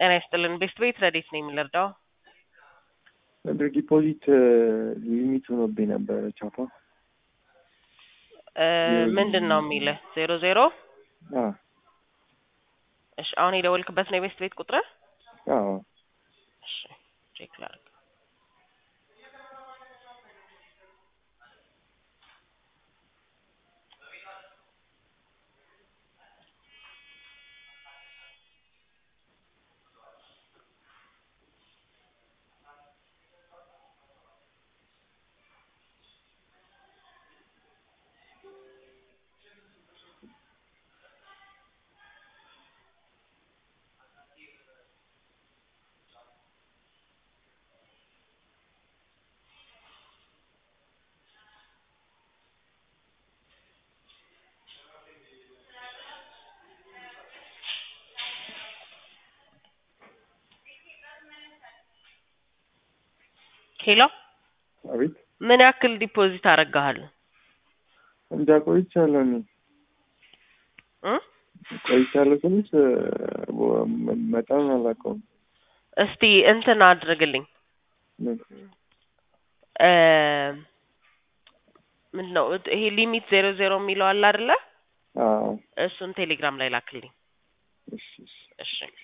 ጤና ይስጥልን። ቤስት ቤት ረዴት ነው የሚለርዳው ዲፖዚት ሊሚት ሆኖብኝ ነበረ ቻፓ ምንድን ነው የሚልህ? ዜሮ ዜሮ አ እሺ፣ አሁን የደወልክበት ነው የቤስት ቤት ቁጥር? አዎ እሺ፣ ቼክ ላድርግ። ሄሎ፣ አቤት ምን ያክል ዲፖዚት አደርግሃል? እንጃ ቆይቻለሁ እኔ እ ቆይቻለሁ ትንሽ መጠኑን አላውቀውም እስቲ እንትን አድርግልኝ ምን እ ምንድን ነው ይሄ ሊሚት ዜሮ ዜሮ የሚለው አለ አይደለ? አዎ እሱን ቴሌግራም ላይ ላክልኝ። እሺ እሺ እሺ